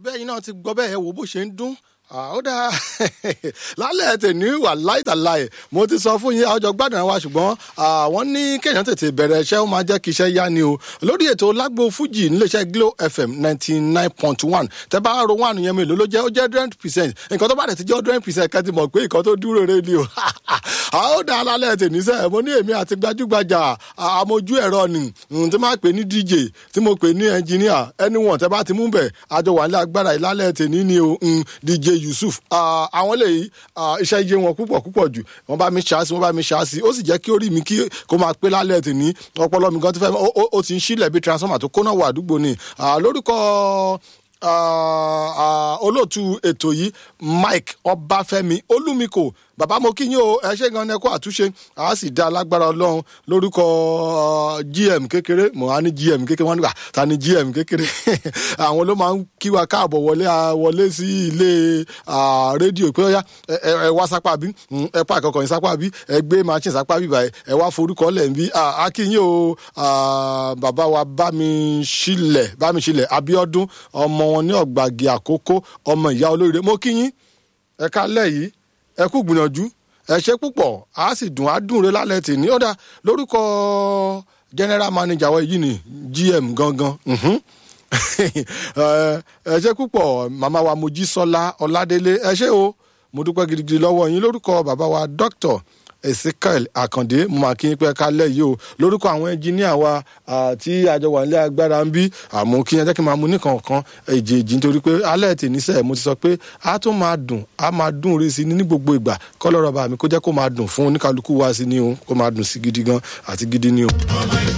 bẹ́ẹ̀ yín náà ti gbọ́ bẹ́ẹ̀ wo bó ṣe ń dún ó dáa lálẹ́ tèmi wà láìtàláì mo ti sọ fún yín àjọ gbádùn wa ṣùgbọ́n wọ́n ní kéèyàn tètè bẹ̀rẹ̀ iṣẹ́ ó máa jẹ́ kí iṣẹ́ yá ni o lórí ètò lágbo fújì níléeṣẹ́ glo fm ninety nine point one tẹ́ bá ro one yẹn mélòó ló jẹ́ ó jẹ́ hundred percent nǹkan tó bá dẹ̀ ti jẹ́ hundred percent kẹ́ ti mọ̀ pé nǹkan tó dúró rẹ ni o ó dáa lálẹ́ tèmi sẹ́ mo ní èmi àti gbajúgbajà àmojú ẹ̀rọ ni tí máa pè ní dj tí mo pè ní engineer anyone tẹ́ bá ti mú bẹ̀ àjọ wà ní agbára ìlálẹ́ tèmi ni o dj yusuf àwọn lè iṣẹ́ iye wọn púpọ̀ púpọ̀ jù wọ́n bá mi ṣáàsì wọ́n bá mi ṣáàsì ó sì jẹ́ kí orí mi kí kó máa pé lálẹ́ tèmi ọpọlọ mi gan ti fẹ́ ó ti ń sílẹ̀ bí transformer tó kóná wà àdúgbò ni lórúkọ olóòtú ètò yìí mike ọbáfẹ́mi olúmikò bàbá mo kí yín o ẹ ṣe gan ẹkọ àtúnṣe a sì dá alágbára ọlọ́run lórúkọ gm kékeré mo á ní gm kékeré wọn nígbà ta ni gm kékeré àwọn ló máa ń kí wa káàbọ̀ wọlé wọlé sí ilé rédíò pé ọyá ẹ wá sápá bí ẹ pa àkọkọ yín sápá bí ẹ gbé machine sápá bí báyìí ẹ wá forúkọ lẹ̀ ń bí a kí yín o bàbá wa bá mi sílẹ̀ bá mi sílẹ̀ abiodun ọmọ wọn ní ọ̀gbàgì àkókò ọmọ ìyá olóríire mo kí yín ẹ ká lẹ̀ yìí ẹ kú gbìyànjú ẹ ṣe púpọ̀ a sì dùn á dùn re lálẹ́ tì ní ọ̀dà lórúkọ general manager wa yìí ni gm gangan ẹ ṣe púpọ̀ màmá wa mojísọ́lá ọládélé ẹ ṣe o mo dúpẹ́ gidigidi lọ́wọ́ yín lórúkọ bàbá wa doctor ezekiel akande mo máa kí n pẹ́ kálẹ̀ yìí o lórúkọ àwọn ẹnjìníà wa tí àjọ wà nílé agbára ń bí àmọ́ kí n jẹ́ kí n máa mu nìkankan èjèèjì nítorí pé alẹ́ tì níṣẹ́ mo ti sọ pé a tún máa dùn a máa dùn rí sí ní gbogbo ìgbà kọ́lọ́rọ̀ bá mi kó jẹ́ kó máa dùn fún oníkálukú wa sí ni o kó máa dùn sí gidi gan àti gidi ni o.